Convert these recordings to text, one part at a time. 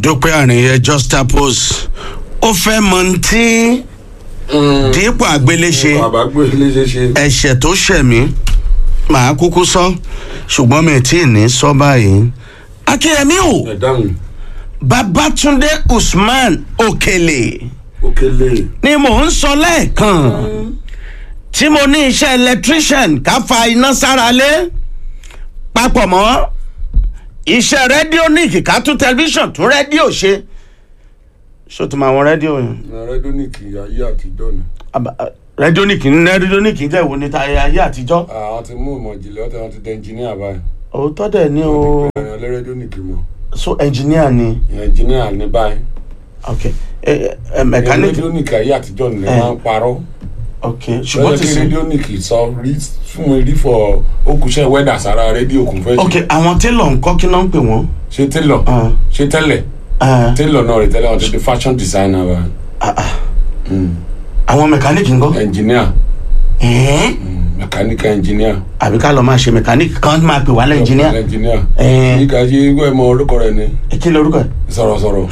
dúpẹ́ àríyẹ justapos ó fẹ́ mọ ní tí dípò àgbéléṣe bàbá gbé léṣe ṣe. ẹ̀ṣẹ̀ tó ṣẹ̀ mí màá kúkú sọ ṣùgbọ́n mi tí ì ní sọ báyìí akínyẹmí o ẹ dáhùn babatunde usman okele òkèlè. ni mò ń sọ lẹ́ẹ̀kan tí mo ní iṣẹ́ electrician ká fa iná sára lé papọ̀ mọ́ iṣẹ́ rédíò ní ká tún tẹlifíṣàn tún rédíò ṣe ṣó tó máa wọn rédíò yẹn rẹ́díónìkì ayé àtijọ́ ni. Aba- a- rédíò ní kì í rédíò ní kì í jẹ́ ìwò níta ayé àtijọ́ àwọn ti mú ìmọ̀ ìjìnlẹ̀ ọ̀tẹ̀ wọn ti dẹ ẹnjìníà báyìí. òótọ́ dẹ̀ ni o ìrìn ọlẹ́ rẹ́díónìkì mọ̀. so engineer ni ẹnjìníà ní báyìí. ok ẹ ẹ ẹni mechanic rẹ́díónìkì ayé àtijọ́ ni Eh. wọ́n ń parọ́. ok ṣùgbọ́n ṣùgbọ́n ti tí sìn rẹ́díónìkì sọ rí fún mi rí fọ okùnṣẹ́ wẹ́dà sára rédíò kún fẹ́. ok àwọn télọ̀ ńkọ́ kí náà ń pè wọ́n ṣe télọ̀ Ah. ṣe tẹ́lẹ̀ Ah, télọ̀ náà rè tẹ́lẹ̀ wọn ti di fashion designer wa. ah, ah. àwọn mechanic ńkọ́ ẹnjìníà ẹ̀ẹ́ mẹkáníkà ẹnjìníà. àbí ká lọ máa ṣe mechanic kan máa pè wá lẹ́njìníà ẹnjìníà. Eh. yíká ṣe ìwé ẹ̀mọ orúkọ rẹ ni kí lorúkọ ẹ̀ sọ̀rọ̀sọ̀rọ̀.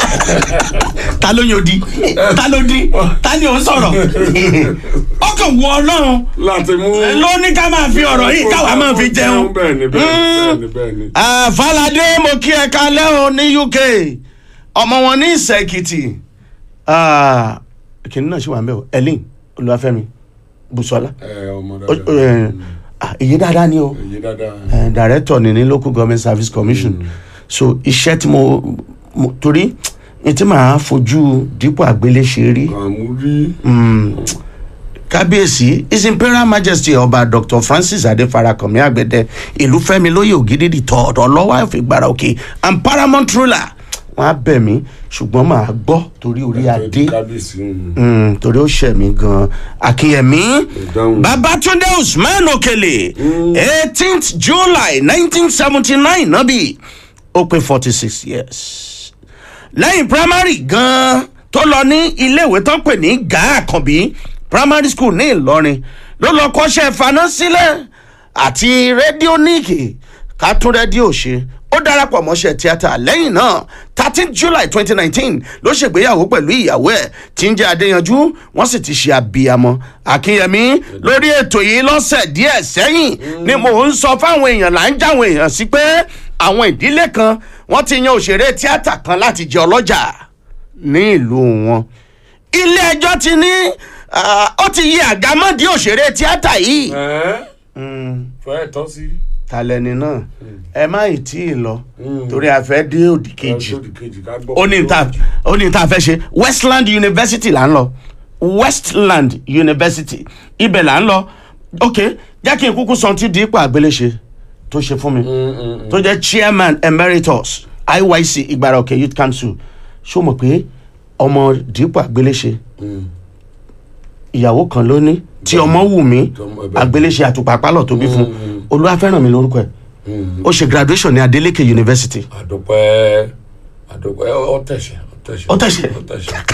ta ló yóò di ta ló di ta ni ò ń sọ̀rọ̀ ọkàn wọ ọlọ́run láti mú. ló ní ká máa fi ọ̀rọ̀ yìí káwa máa fi jẹun. bẹ́ẹ̀ ni bẹ́ẹ̀ ni bẹ́ẹ̀ ni. Ah, Falade mo kí ẹ kalẹ́ o ní UK ọmọ wọn ní ìsẹ̀kìtì kìnìún náà ṣì wà ń bẹ̀ o Ellen Olúwafẹ́mi Bùsọ́lá ẹ ọmọ Ó- ó, dáadáa. eh, ah, èyí dáadáa ni o èyí dáadáa. Eh, director ni ní local government service commission so iṣẹ́ tí mo mo- torí ní tí màá fojú dípò àgbéléṣe rí àmúrí. kábíyèsí his imperial majesty ọba dr francis adefarakanmi agbẹdẹ ìlúfẹ́mi lóye ògidìdì tọ̀ọ̀dọ̀ lọ́wọ́ àfìgbára òkè and paramount ruler wọn á bẹ̀ mí ṣùgbọ́n màá gbọ́ torí orí adé kábíyèsí. mm. Mm, torí ó ṣẹ̀ mí gan akínyẹmí ìdáhùn. babatunde usman okele eighteenth july nineteen seventy nine nábì ó pé forty six years lẹ́yìn primary gan tó lọ ní iléèwé tó ń pè ní gaa àkànbí primary school ní ìlọrin ló lọ kọ́ṣẹ́ faná sílẹ̀ àti rédíóníìkì ká tún rédíò ṣe ó darapọ̀ mọ́ṣẹ́ tíátà lẹ́yìn náà thirteen july twenty nineteen ló ṣègbéyàwó pẹ̀lú ìyàwó ẹ̀ tí ń jẹ́ adéyanjú wọ́n sì ti ṣe abiyamọ akínyẹmí lórí ètò yìí lọ́sẹ̀ díẹ̀ sẹ́yìn ni mò ń sọ fáwọn èèyàn là ń jáwọn èèyàn sí pé àwọn ìdílé kan wọ́n ti yan òṣèré tíátà kan láti jẹ ọlọ́jà ní ìlú wọn ilé ẹjọ́ ti ní ah, ó ti yí àgámọ́dí òṣèré tíátà yìí ẹ fẹ́ tọ́ sí. talẹ́ni náà ẹ má ì tí ì lọ torí a fẹ́ dé òdì kejì Ọjọ́ kejì ká gbọ́. ó ní ta ó ní ta fẹ́ ṣe westland university là ń lọ westland university ibẹ̀ là ń lọ ok jẹ́ kí n kúkú sọ tí dípò àgbéléṣe tó ṣe fún mi tó jẹ́ chairman emeritus iyc ìgbàrà òkè youth council ṣó mọ̀ pé ọmọ dípò àgbéléṣe ìyàwó kan ló ní tí ọmọ wù mí Tọmọ ẹbẹ. àgbéléṣe àtùpàpálọ̀ tó bí fún olúwàfẹ́ràn mi lórúkọ ẹ̀ ó ṣe graduation ní adeleke university àdùpẹ́ àdùpẹ́ ọ tẹ̀sẹ̀ Ó tẹ̀sẹ̀. ọ tẹ̀sẹ̀ ọ tẹ̀sẹ̀.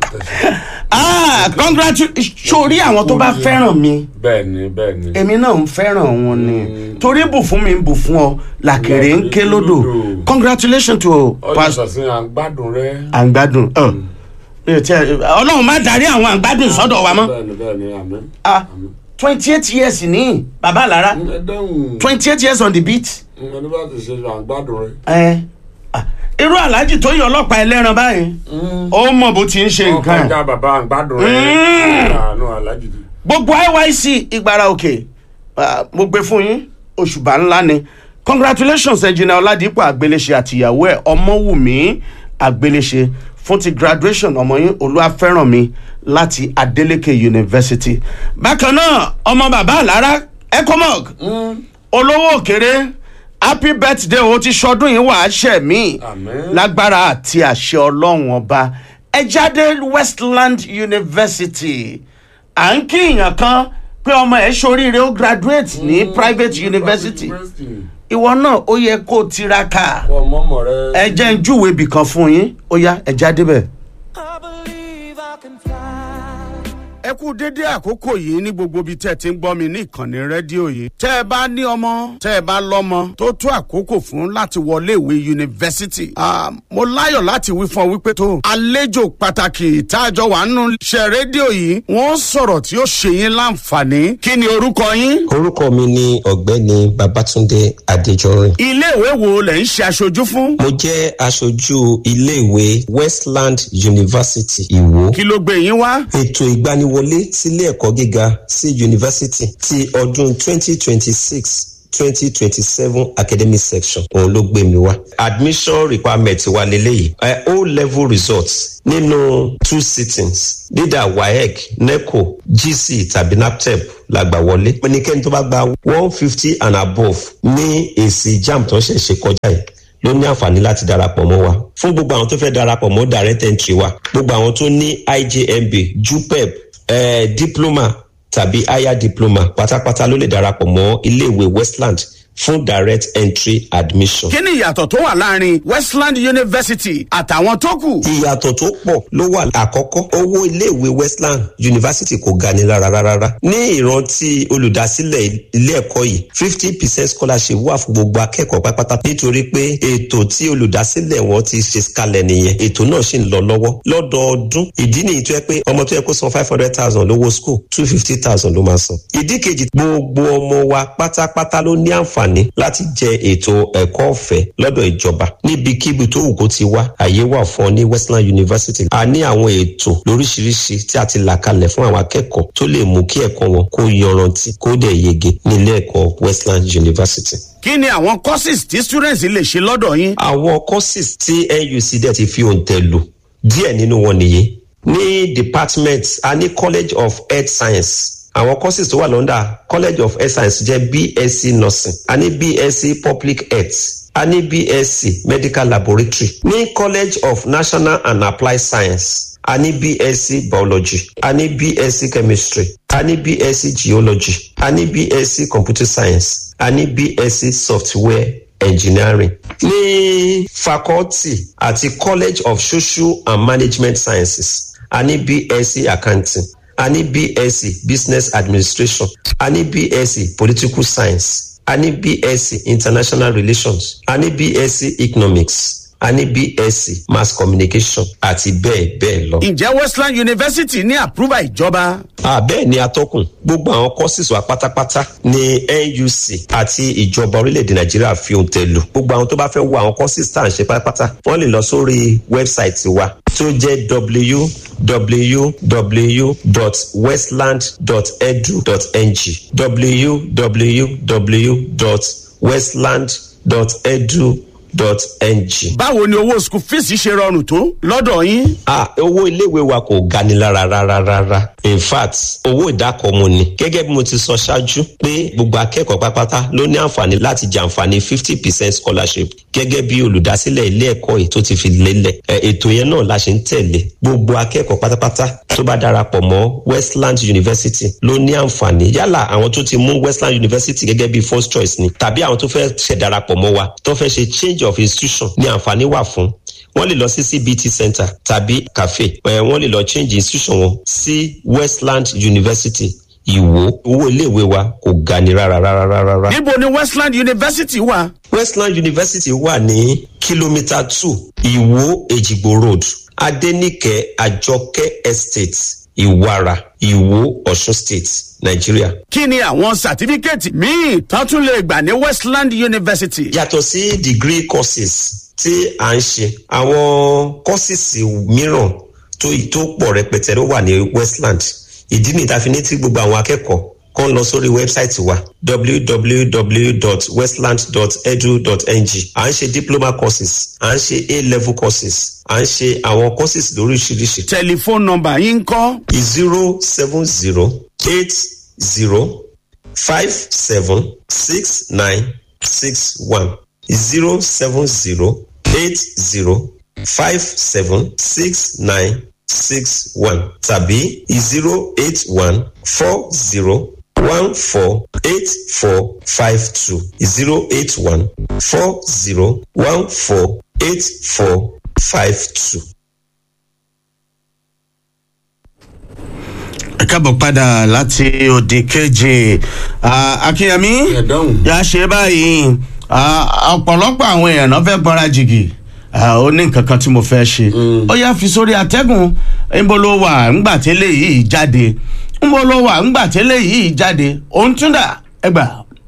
ah congratulations sórí àwọn tó bá fẹ́ràn mi bẹ́ẹ̀ ni bẹ́ẹ̀ ni. èmi náà ń fẹ́ràn wọn ni torí bù fún mi ń bù fún ọ làkèrè ń ké lódò Lódò. congratulations to ọjọ́ pastor sọ̀sìn à ń gbádùn rẹ. àǹgbádùn ọ mi ò tiẹ̀ ọlọ́run má darí àwọn àǹgbádùn sọ́dọ̀ wa mọ́ bẹ́ẹ̀ ni bẹ́ẹ̀ ni àmín. ah twenty eight years ní bàbá àlára ẹ dáhùn twenty eight years on the beat ẹni bá ti ṣe à ń gbádùn rẹ. ẹ ah, irú aláàjì tó yọ ọlọ́pàá ẹlẹ́ran báyìí ó mọ̀ bó ti ń ṣe nǹkan ẹ̀ ọkọjà bàbá à ń gbádùn rẹ. Mm. àánú alájì ti. gbogbo iyc ìgbára òkè ah, mo gbé fún yín òṣùbà ńlá ni congratulations ẹnjìnà ọládìpọ̀ àgbéléṣe àtìyàwó ẹ̀ ọmọwùmí àgbéléṣe fún ti graduation ọmọ yín olúwàfẹ́rànmi láti adeleke university bákan náà ọmọ bàbá àlára ecomog olówó òkèrè happy birthday o ti ṣọdún yìí wàá ṣẹ̀ mí Àmín. lágbára àti àṣẹ ọlọ́run ọba ẹ jáde westland university à ń kí èèyàn kan pé ọmọ ẹ ṣoríire ó graduate ní private university ìwọ náà ó yẹ kó o tiraka ọmọ ọmọ rẹ. ẹ jẹ́ ń júwèé ibì kan fún yín ó yá ẹ jáde bẹ́ẹ̀. I believe I can fly. ẹ kú dédé àkókò yìí ní gbogbo ibi tẹ́ ẹ ti ń gbọ́ mi ní ìkànnì rédíò yìí. tẹ́ ẹ bá ní ọmọ tẹ́ ẹ bá lọ́mọ tó tó àkókò fún láti wọlé ìwé yunifásitì. mo láyọ̀ láti wí fún ọ wípé tó àlejò pàtàkì ìtajọ wà nínú iṣẹ́ rédíò yìí wọ́n sọ̀rọ̀ tí ó ṣe yín láǹfààní. kí ni orúkọ yín? orúkọ mi ni ọ̀gbẹ́ni babatunde adéjọrin. iléèwé wo lẹ̀ ń ṣe aṣojú fún? mo jẹ́ aṣojú iléèwé westland university ìwó. kí ló gbé yín wá? ètò ìgbaniwọlé sílé ẹ̀kọ́ gíga sí yunifásitì ti ọdún 2026 2027 academic section òun ló gbé mi wá. admission requirement wa leléyìí uh, o level results nínú two sittings leader waec neco gc tàbí naptep la gbà wọlé. ẹnikẹ́ni tó bá gba one fifty and above ní èsì jam tó ń ṣe ṣe kọjá yìí ló ní àǹfààní láti darapọ̀ mọ́ wa fún gbogbo àwọn tó fẹ́ darapọ̀ mọ́ direct entry wa gbogbo àwọn tó ní ijmb jupep eh, diploma tàbí higher diploma pátápátá ló lè darapọ̀ mọ́ iléèwé westland fún direct entry admission. kí ni ìyàtọ̀ tó wà láàrin westland university àtàwọn tó kù. ìyàtọ̀ tó pọ̀ ló wà àkọ́kọ́ owó iléèwé westland university kò ga ni rárá rárá ní ìrántí olùdásílẹ̀ ilé ẹ̀kọ́ yìí fifty percent scholarship wà fún gbogbo akẹ́kọ̀ọ́ pátápátá nítorí pé ètò tí olùdásílẹ̀ wọn ti ṣe kalẹ̀ nìyẹn ètò náà sì ń lọ lọ́wọ́ lọ́dọọdún ìdí nìyí tó yẹ pé ọmọ tó yẹ kó san five hundred thousand lówó school two fifty thousand ló máa san ìdí kejì gbogbo ọmọ wa pátápátá ló ní àǹfààní àǹfààní láti jẹ ètò ẹ̀kọ́ ọ̀fẹ́ lọ́dọ̀ ìjọba níbikíbi tó wù kó ti wá àyè wà fún ọ ní westland university a ní àwọn ètò lóríṣiríṣi tí a ti là kalẹ̀ fún àwọn akẹ́kọ̀ọ́ tó lè mú kí ẹ̀kọ́ wọn kó yanrantí kó dẹ̀ yege nílé ẹ̀kọ́ westland university kí ni àwọn courses tí students lè ṣe lọ́dọ̀ yín. àwọn courses tí nuc dẹ̀ ti fi òǹtẹ̀ lò díẹ̀ nínú wọn nìyí ní department a ní college of health science àwọn courses tó wà lọ́ndà college of health science jẹ́ bsc nursing a ní bsc public health a ní bsc medical laboratory ní college of national and applied science a ní bsc biology a ní bsc chemistry a ní bsc geology a ní bsc computer science a ní bsc software engineering ní faculty àti college of social and management sciences a ní bsc accounting a ní bsc business administration a ní bsc political science a ní bsc international relations a ní bsc economics a ní bsc mass communication àti bẹ́ẹ̀ bẹ́ẹ̀ lọ. ǹjẹ́ westland university ní àpúrúbà ìjọba. àbẹ́ẹ̀ ni atọ́kùn gbogbo àwọn courses wa pátápátá ní nuc àti ìjọba orílẹ̀-èdè nàìjíríà fi ohun tẹ̀ lù gbogbo àwọn tó bá fẹ́ wo àwọn courses tá à ń ṣe pátápátá wọ́n lè lọ sórí wẹ́bsáìtì wa tó jẹ́ www.westland.edu.ng www.westland.edu dot ng. báwo ni owó school fees ṣe rọrùn tó lọ́dọ̀ yín. ah owó iléèwé wa kò gani lára rárá rárá in fact owó ìdákọ̀ọ́mù ni gẹ́gẹ́ bí mo ti sọ ṣáájú pé gbogbo akẹ́kọ̀ọ́ pátápátá ló ní àǹfààní láti jàǹfààní fifty percent scholarship gẹ́gẹ́ bí olùdásílẹ̀ ilé ẹ̀kọ́ yìí tó ti fi lélẹ̀ ètò yẹn náà la ṣe ń tẹ̀lé gbogbo akẹ́kọ̀ọ́ pátápátá tó bá darapọ̀ mọ́ westland university ló ní àǹfààní yálà àwọn tó ti mú westland university gẹ́gẹ́ bí first choice ni tàbí àwọn tó fẹ́ ṣẹ̀ darapọ̀ mọ́ wa tó fẹ́ ṣe change of institution ní àǹfààní wà fún wọ́n lè lọ sí cbt center tàbí cafe wọ́n lè lọ change institution wọn sí westland university ìwò owó iléèwé wa kò ga ni rárá rárá rárá. níbo ni westland university wà. westland university wà ní kìlómítà two ìwò èjìgbò road adenike àjọkẹ́ estate ìwara ìwò ọ̀ṣun state nàìjíríà. kí ni àwọn sàtífíkẹ́ẹ̀tì míì tán tún lè gbà ní westland university. yàtọ̀ sí degree courses tí à ń ṣe àwọn courses mìíràn tó tó pọ̀ rẹpẹtẹ ló wà ní westland ìdí nìyí tá a fi ní tí gbogbo àwọn akẹ́kọ̀ọ́ kàn lọ sórí wẹ́bsáìtì wa www.westland.edu.ng à ń ṣe diploma courses à ń ṣe a-level courses à ń ṣe àwọn courses lóríṣiríṣi. tẹlifóònù nọmba yín kọ́. zero seven zero eight zero five seven six nine six one zero seven zero eight zero five seven six nine six one tàbí zero eight one four zero one four eight four five two zero eight one four zero one four eight four five two. ẹ kábọ̀ padà láti òde keje akínyẹmí Ẹ dáhùn. yà á ṣe báyìí Ah, ọ̀pọ̀lọpọ̀ àwọn èèyàn náà fẹ́ gbọ́ra jìgì Ah, ó ní nǹkan kan tí mo fẹ́ ṣe ó yá fi sórí atẹ́gùn ńbọ ló wà ńgbà tẹ́lẹ̀ yìí jáde ńbọ ló wà ńgbà tẹ́lẹ̀ yìí jáde òun tún dà ẹgbà.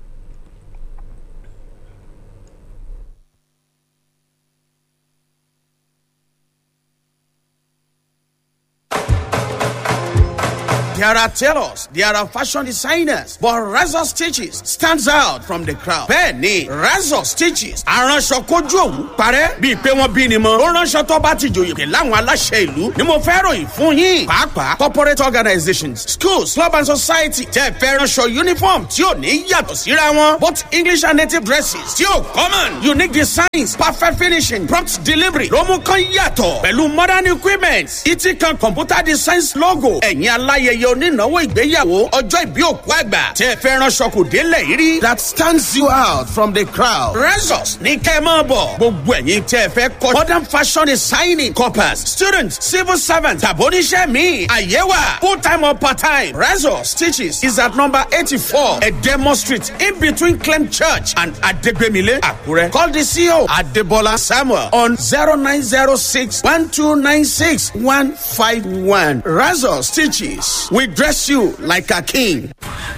There are tailors, there are fashion designers, but Razor Stitches stands out from the crowd. Bẹ́ẹ̀ni, Razor Stitches aránṣọ kojú òwú parẹ́ bíi pé wọ́n bí ni mọ́. Ó ránṣọ tó bá ti jòyè pé láwọn aláṣẹ ìlú ni mo fẹ́ ròyìn fún yín. Pàápàá corporate organizations, schools, club and society tẹ́ fẹ́ ránṣọ uniform tí ò ní yàtọ̀ síra wọn. Both English and native dresses tí ò common. Unique designs, perfect finishing, prompt delivery ló mú kán yàtọ̀. Pẹ̀lú modern equipment, ìtì kan computer designs logo. Ẹ̀yin aláyẹyẹ onínáwó ìgbéyàwó ọjọ́ ìbí òkú àgbà tẹ́ ẹ fẹ́ ránṣọ kò délẹ̀ yìí rí. that stands you out from the crowd. Resos ní kẹ́ ẹ máa bọ̀. gbogbo ẹ̀yin tẹ́ ẹ fẹ́ kọ́ modern fashion designing corpus students civil servants tàbóníṣẹ́ mi àyẹ̀wà full time or part time. Resos stitches is at number eighty-four Edemo street in between Clem church and Adegbemile Akure. Call the CEO Adebola Samuel on zero nine zero six one two nine six one five one. Resos stitches we dress you like a king.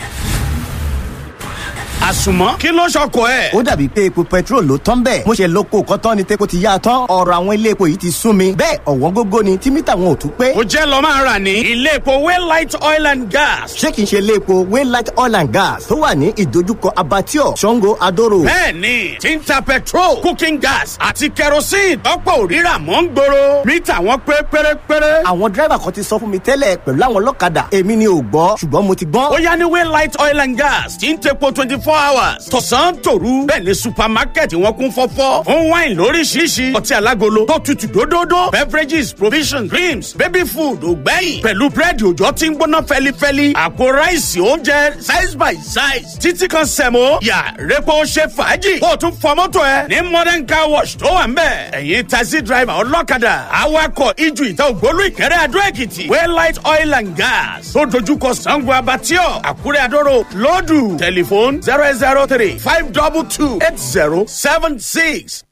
àsùnmọ́ kí ló ṣọkọ ẹ̀. ó dàbí pé epo petrol ló tán bẹ́ẹ̀ mo ṣe lóko kọ́tán ni tepo ti yá a tán ọ̀rọ̀ àwọn ilé epo yìí ti sún mi bẹ́ẹ̀ ọ̀wọ́n gógó ni tí mítà wọn ò tún pé ó jẹ́ lọ máa rà ní ilé epo waylight oil and gas. ṣé kìí ṣe ilé epo waylight oil and gas tó wà ní ìdojúkọ abattoir sango adoro bẹ́ẹ̀ni tí ń ta petrol cooking gas àti kerosene tọ́pọ̀ òrírà mọ́ ń gbòòrò mítà wọn pé pérépéré. àwọn dírẹ́bà kan ti sọ fún mi tẹ́lẹ̀ pẹ̀lú àwọn ọlọ́kadà èmi ni ò gbọ́ ṣùgbọ́n mo ti ó gbọ́n yá ní waylight oil and gas tí ń tepo twenty four hours tọ̀sán tòru bẹ́ẹ̀ ni supermarket wọn kún fọ́fọ́ fún wine lóríṣiríṣi ọtí alágolo tó tutù dódódó beverages provisions creams baby food ògbẹ́yìn pẹ̀lú búrẹ́dì òjò tí ń gbóná fẹ́lifẹ́li àpò ráìsì oúnjẹ size by size títí kan sẹ̀mó yà rẹ́pọ̀ ṣe fàájì kó o tún fọ mọ́tò ẹ ní modern car wash tó wà ń bẹ̀ ẹ̀yin taxi driver ọlọ́kadà awakọ̀ ijù ìta ògbólú ìkẹrẹ́ adó èkìtì waylight oil and gas tó dojúkọ sango abatio àkúrẹ́ adóró lọ́dù tẹlifóònù zero eight zero three five double two eight zero seven six